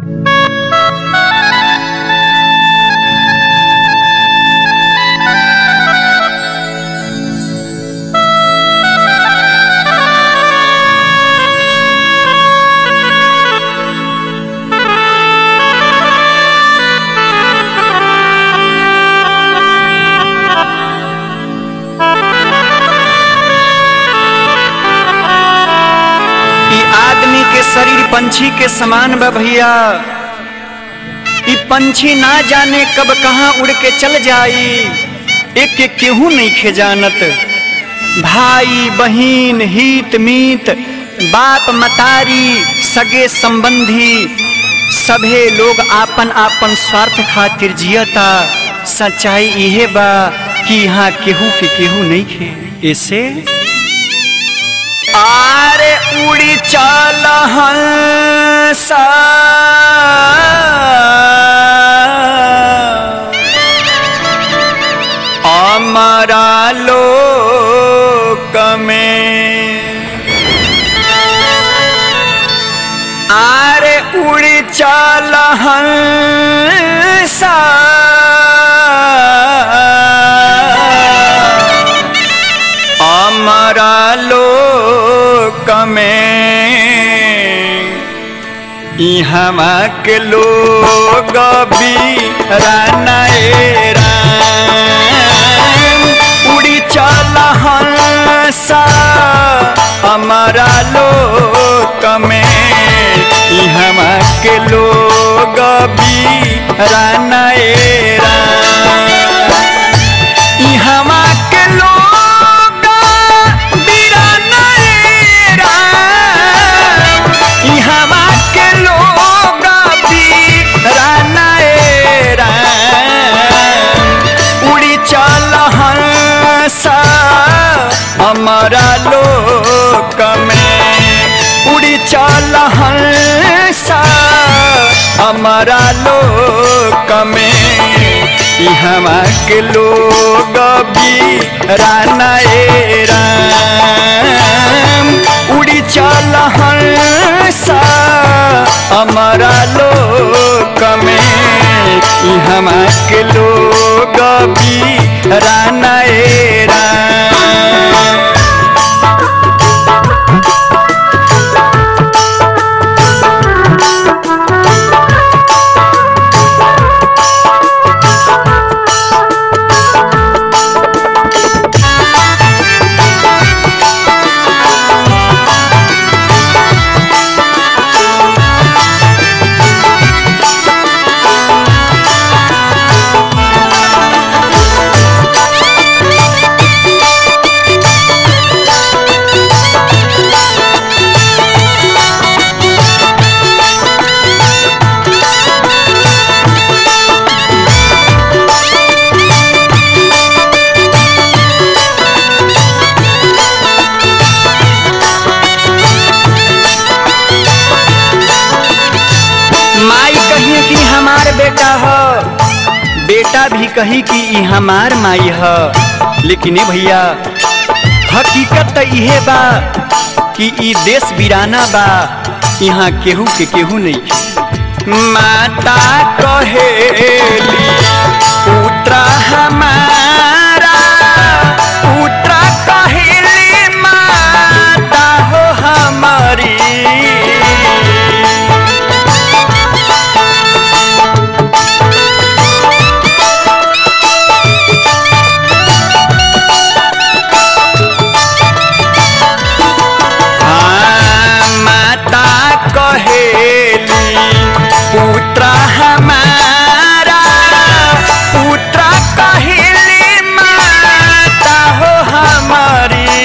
शरीर पंछी के समान बा भैया इ पंछी ना जाने कब कहाँ उड़ के चल जाई एक के केहू नहीं खे जानत भाई बहिन हित मीत बाप मतारी सगे संबंधी सभे लोग आपन आपन स्वार्थ खातिर जियता सच्चाई इहे बा कि यहाँ केहू के केहू नहीं खे ऐसे आरे उड़ी चल हंसा अमरा लोक में आरे उड़ी चल हंसा अमरा लोक में इहमा के लोग भी रानाएरा उड़ी चल हंसा हमारा लोक में इहमा के लोग भी रानाएरा इहमा के लोग बिरानाएरा इहमा के लोग बिरानाएरा उड़ी चल हंसा हमारा लोक में उड़ी चल हंसा हमारा लोक में इहवा के लोग भी रानाएरा उड़ी चल हंसा हमारा लोक में इहवा के लोग भी रानाएरा माई कही कि हमार बेटा ह बेटा भी कही कि ई हमार माई ह लेकिन ए भैया हकीकत त इहे बा कि ई देश बिराना बा यहाँ केहू के केहू नहीं खे। माता कहेली पुत्रा हमारा पुत्रा कहेली माता हो हमारी हाँ, माता कहेली पुत्र हमारा पुत्र कहेली माता हो हमारी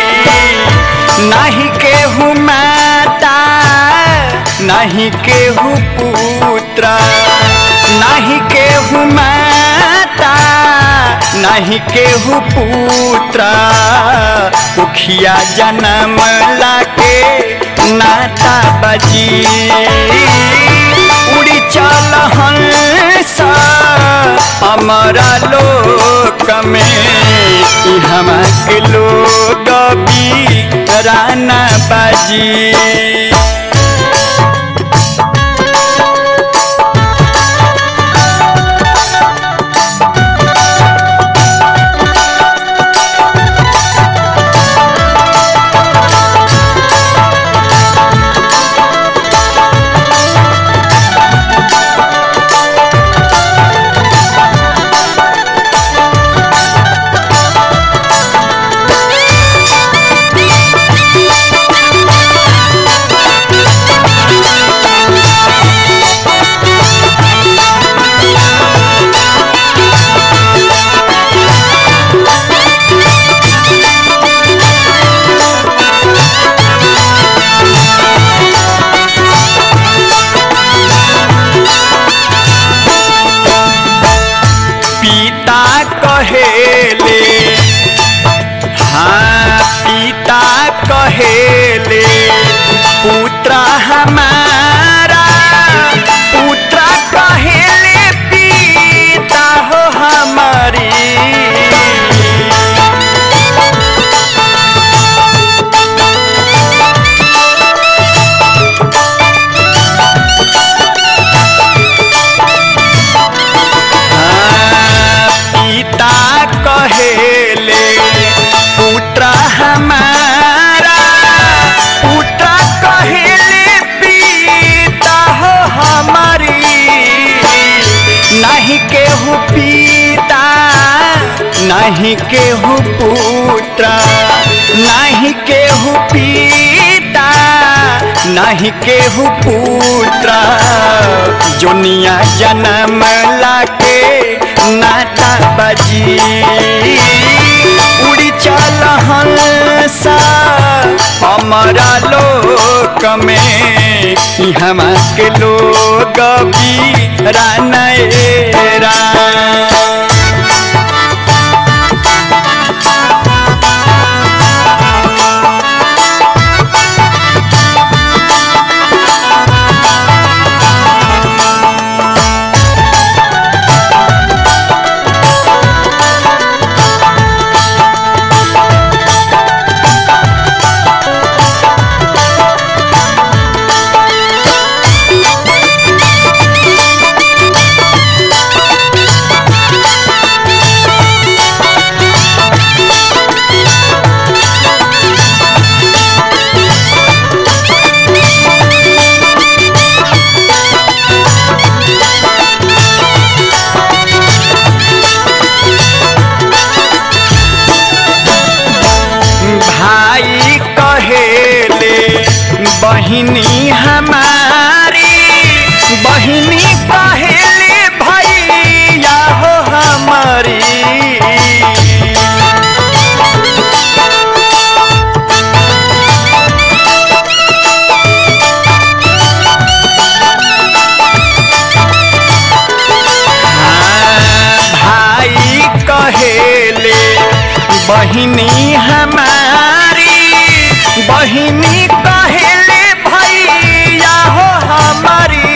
नहीं केहू माता नहीं केहू पुत्र नहीं केहू माता नहीं केहू पुत्र उखिया जन्म लाके नाता बजी उड़ी चल हंसा हमारा लोक में हम के लोग भी राना बाजी नाही केहू पुत्र नाही केहू पिता नाही केहू पुत्र जोनिया जन्म लाके नाता बजी उड़ी चल हंसा हमारा लोक में हमा के लोग भी रानएरा भाई कहेले बहिनी हमारी बहिनी कहेले भैया हो हमारी हाँ, भाई कहेले बहिनी हमारी बहिनी कहेले भैया हो हमारी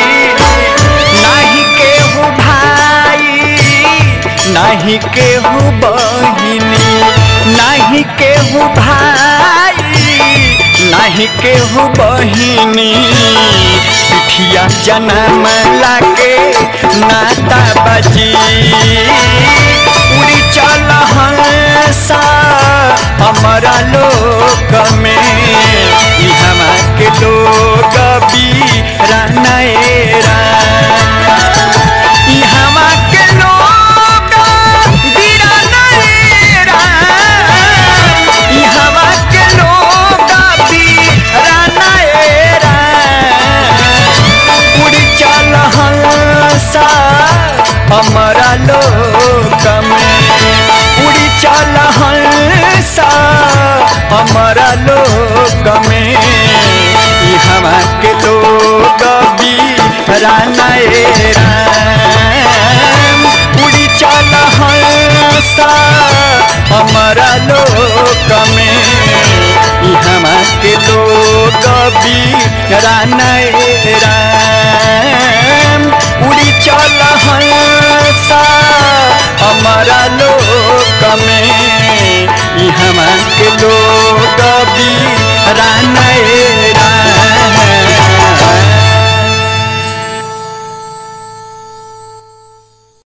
नहीं केहू भाई नहीं केहू बहिनी नहीं केहू भाई नहीं केहू बहिनी पिठिया जन्म लाके नाता बजी उड़ी चल हंसा हमारा लोक में ई हमा के लोग भी रानएरा ई हमा के लोग भी रानएरा ई हमा के लोग भी रानएरा उड़ी चल हंसा हमारा लोक में उड़ी चल हंसा हमारा लोक में ई हमा के लोग भी रानएरा उड़ी चल हंसा हमारा लोक में ई हमा के लोग भी रानएरा